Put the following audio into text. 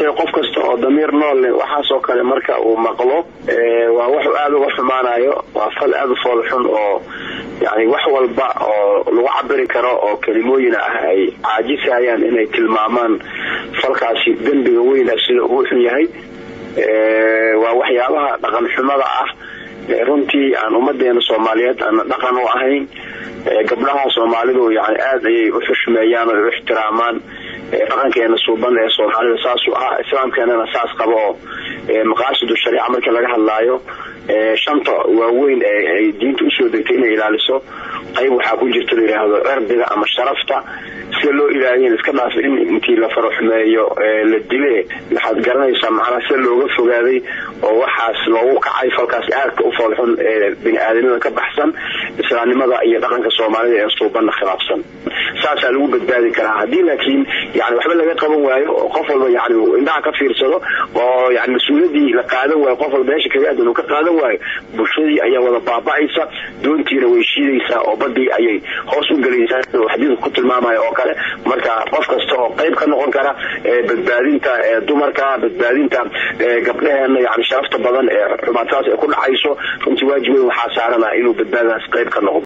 ahaatee qof kasta oo damiir nool leh waxaasoo kale marka uu maqlo waa wax aada uga xumaanayo waa fal aada u foolxun oo yani wax walba oo lagu cabiri karo oo kelimooyin ah ay caajisayaan inay tilmaamaan falkaasi dembiga weyna sida uu xun yahay waa waxyaabaha dhaqan xumada ah runtii aan ummadeena soomaaliyeed aana dhaqan u ahayn gabdhaha soomaalidu yani aada ayay u xushmeeyaan oo u ixtiraamaan dhaqankeena suuban ee soomaalida saasuu ahaa islaamkeenana saas qaba oo maqaasidu shariica markii laga hadlaayo shanta waaweyn ay diinta usoo degtay inay ilaaliso qayb waxaa ku jirta layidhaahdo cirdiga ama sharafta sida loo ilaaliya iska dhaaf in intii la faraxumeeyo la dile waxaad garanaysaa macnaha sida looga fogaaday oo waxaas loogu kacay falkaas aadka u foolxun ee bini-aadamada ka baxsan islaamnimada iyo dhaqanka soomaalida ee suubanna khilaafsan saasaa lagu badbaadi karaa haddii laakiin yani waxba laga qaban waayo oo qof walba yani indhaha ka fiirsado oo yani mas-uuliyaddii la qaadan waayo qof walba meesha kaga aadan uu ka qaadan waayo bulshadii ayaa wada baaba-aysa doontiina way shiidaysaa oo badii ayay hoos u gelaysaa oo xadiidku ku tilmaamaya oo kale marka qof kasta oo qayb ka noqon kara badbaadinta dumarka badbaadinta gabdhaheena yani sharafta badan ee xumaataas ay ku dhacayso runtii waajib weyn waxaa saarana inuu badbaadadaas qayb ka noqdo